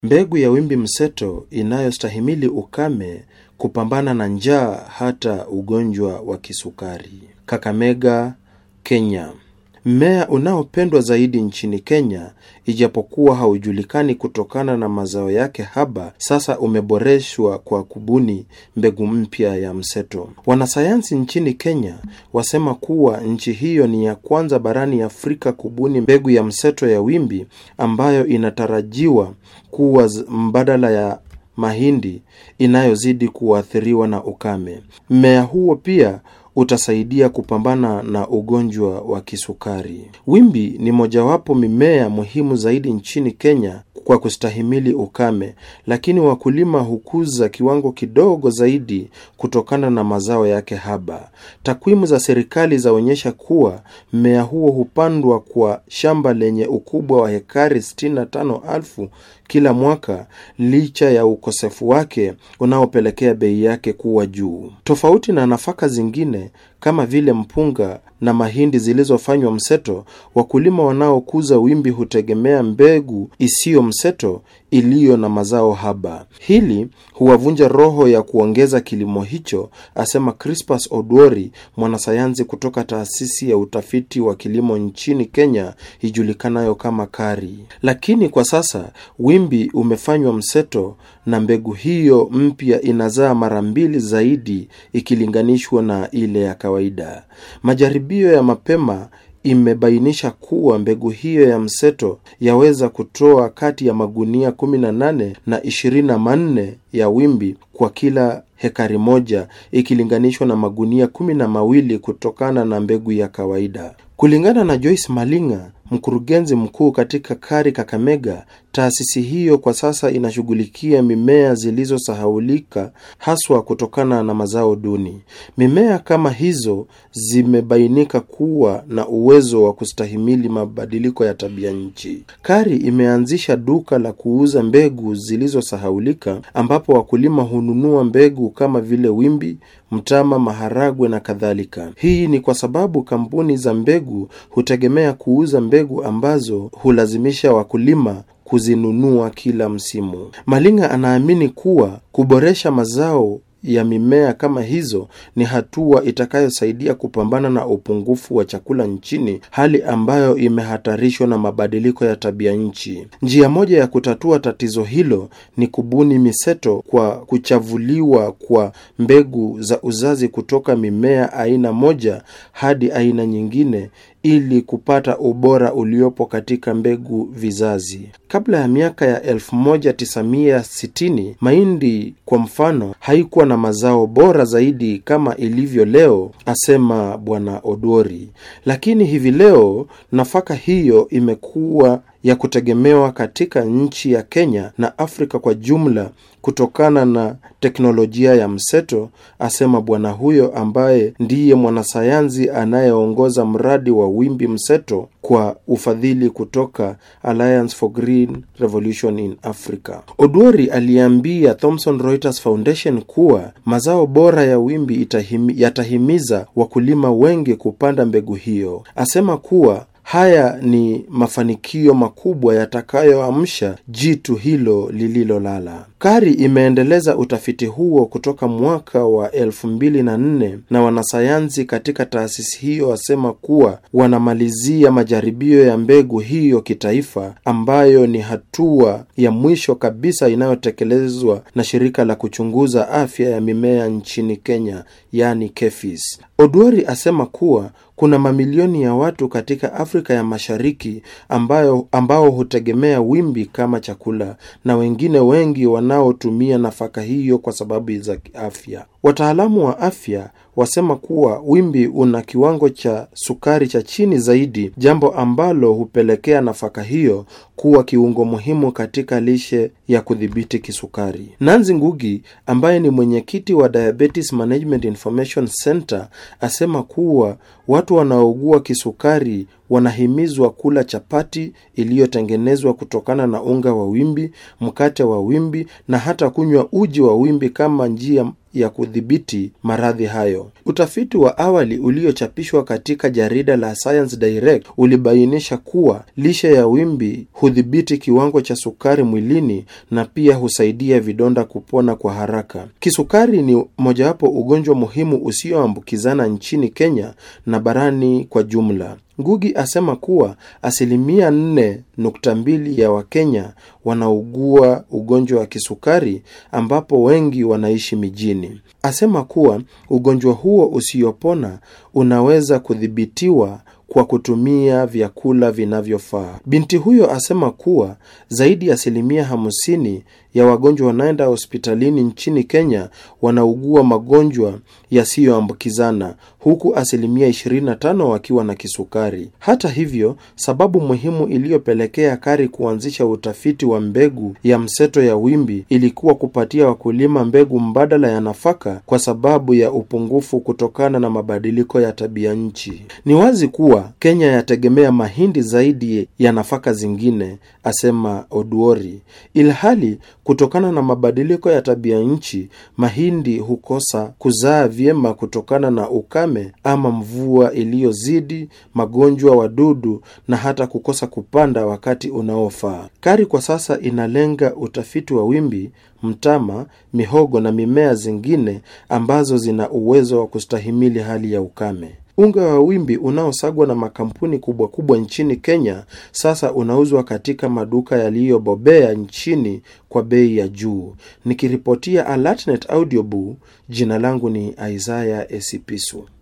mbegu ya wimbi mseto inayostahimili ukame, kupambana na njaa hata ugonjwa wa kisukari. Kakamega, Kenya. Mmea unaopendwa zaidi nchini Kenya, ijapokuwa haujulikani kutokana na mazao yake haba, sasa umeboreshwa kwa kubuni mbegu mpya ya mseto. Wanasayansi nchini Kenya wasema kuwa nchi hiyo ni ya kwanza barani Afrika kubuni mbegu ya mseto ya wimbi ambayo inatarajiwa kuwa mbadala ya mahindi inayozidi kuathiriwa na ukame. Mmea huo pia utasaidia kupambana na ugonjwa wa kisukari. Wimbi ni mojawapo mimea muhimu zaidi nchini Kenya kwa kustahimili ukame, lakini wakulima hukuza kiwango kidogo zaidi kutokana na mazao yake haba. Takwimu za serikali zaonyesha kuwa mmea huo hupandwa kwa shamba lenye ukubwa wa hekari 65,000 kila mwaka, licha ya ukosefu wake unaopelekea bei yake kuwa juu. Tofauti na nafaka zingine kama vile mpunga na mahindi zilizofanywa mseto, wakulima wanaokuza wimbi hutegemea mbegu isiyo mseto iliyo na mazao haba. Hili huwavunja roho ya kuongeza kilimo hicho, asema Crispus Odwori, mwanasayansi kutoka taasisi ya utafiti wa kilimo nchini Kenya ijulikanayo kama KARI. Lakini kwa sasa wimbi umefanywa mseto na mbegu hiyo mpya inazaa mara mbili zaidi ikilinganishwa na ile ya kawaida. Majaribio ya mapema imebainisha kuwa mbegu hiyo ya mseto yaweza kutoa kati ya magunia 18 na 24 ya wimbi kwa kila hekari moja ikilinganishwa na magunia kumi na mawili kutokana na mbegu ya kawaida. Kulingana na Joyce Malinga, mkurugenzi mkuu katika KARI Kakamega, taasisi hiyo kwa sasa inashughulikia mimea zilizosahaulika haswa kutokana na mazao duni. Mimea kama hizo zimebainika kuwa na uwezo wa kustahimili mabadiliko ya tabia nchi. KARI imeanzisha duka la kuuza mbegu zilizosahaulika ambapo wakulima hununua mbegu kama vile wimbi, mtama, maharagwe na kadhalika. Hii ni kwa sababu kampuni za mbegu hutegemea kuuza mbegu ambazo hulazimisha wakulima kuzinunua kila msimu. Malinga anaamini kuwa kuboresha mazao ya mimea kama hizo ni hatua itakayosaidia kupambana na upungufu wa chakula nchini, hali ambayo imehatarishwa na mabadiliko ya tabia nchi. Njia moja ya kutatua tatizo hilo ni kubuni miseto kwa kuchavuliwa kwa mbegu za uzazi kutoka mimea aina moja hadi aina nyingine ili kupata ubora uliopo katika mbegu vizazi. Kabla ya miaka ya 1960 mahindi kwa mfano haikuwa na mazao bora zaidi kama ilivyo leo, asema Bwana Odori. Lakini hivi leo nafaka hiyo imekuwa ya kutegemewa katika nchi ya Kenya na Afrika kwa jumla kutokana na teknolojia ya mseto, asema bwana huyo ambaye ndiye mwanasayansi anayeongoza mradi wa wimbi mseto kwa ufadhili kutoka Alliance for Green Revolution in Africa. Odwori aliambia Thomson Reuters Foundation kuwa mazao bora ya wimbi itahimi, yatahimiza wakulima wengi kupanda mbegu hiyo. Asema kuwa haya ni mafanikio makubwa yatakayoamsha jitu hilo lililolala. KARI imeendeleza utafiti huo kutoka mwaka wa elfu mbili na nne na wanasayansi katika taasisi hiyo wasema kuwa wanamalizia majaribio ya mbegu hiyo kitaifa, ambayo ni hatua ya mwisho kabisa inayotekelezwa na shirika la kuchunguza afya ya mimea nchini Kenya, yani KEFIS. Odwori asema kuwa kuna mamilioni ya watu katika Afrika ya Mashariki ambayo, ambao hutegemea wimbi kama chakula na wengine wengi wanaotumia nafaka hiyo kwa sababu za afya. Wataalamu wa afya wasema kuwa wimbi una kiwango cha sukari cha chini zaidi, jambo ambalo hupelekea nafaka hiyo kuwa kiungo muhimu katika lishe ya kudhibiti kisukari. Nanzi Ngugi ambaye ni mwenyekiti wa Diabetes Management Information Center asema kuwa watu wanaougua kisukari wanahimizwa kula chapati iliyotengenezwa kutokana na unga wa wimbi, mkate wa wimbi na hata kunywa uji wa wimbi kama njia ya kudhibiti maradhi hayo. Utafiti wa awali uliochapishwa katika jarida la Science Direct ulibainisha kuwa lishe ya wimbi hudhibiti kiwango cha sukari mwilini na pia husaidia vidonda kupona kwa haraka. Kisukari ni mojawapo ugonjwa muhimu usioambukizana nchini Kenya na barani kwa jumla. Ngugi asema kuwa asilimia nne nukta mbili ya Wakenya wanaugua ugonjwa wa kisukari ambapo wengi wanaishi mijini. Asema kuwa ugonjwa huo usiopona unaweza kudhibitiwa kwa kutumia vyakula vinavyofaa. Binti huyo asema kuwa zaidi ya asilimia hamsini ya wagonjwa wanaenda hospitalini nchini Kenya wanaugua magonjwa yasiyoambukizana huku asilimia 25 wakiwa na kisukari. Hata hivyo, sababu muhimu iliyopelekea KARI kuanzisha utafiti wa mbegu ya mseto ya wimbi ilikuwa kupatia wakulima mbegu mbadala ya nafaka kwa sababu ya upungufu kutokana na mabadiliko ya tabia nchi. Ni wazi kuwa Kenya yategemea mahindi zaidi ya nafaka zingine, asema Oduori, ilhali kutokana na mabadiliko ya tabia nchi mahindi hukosa kuzaa vyema kutokana na ukame ama mvua iliyozidi, magonjwa, wadudu na hata kukosa kupanda wakati unaofaa. KARI kwa sasa inalenga utafiti wa wimbi, mtama, mihogo na mimea zingine ambazo zina uwezo wa kustahimili hali ya ukame. Unga wa wimbi unaosagwa na makampuni kubwa kubwa nchini Kenya sasa unauzwa katika maduka yaliyobobea nchini kwa bei ya juu. Nikiripotia Alatnet Audiobook, jina langu ni Isaiah Esipisu.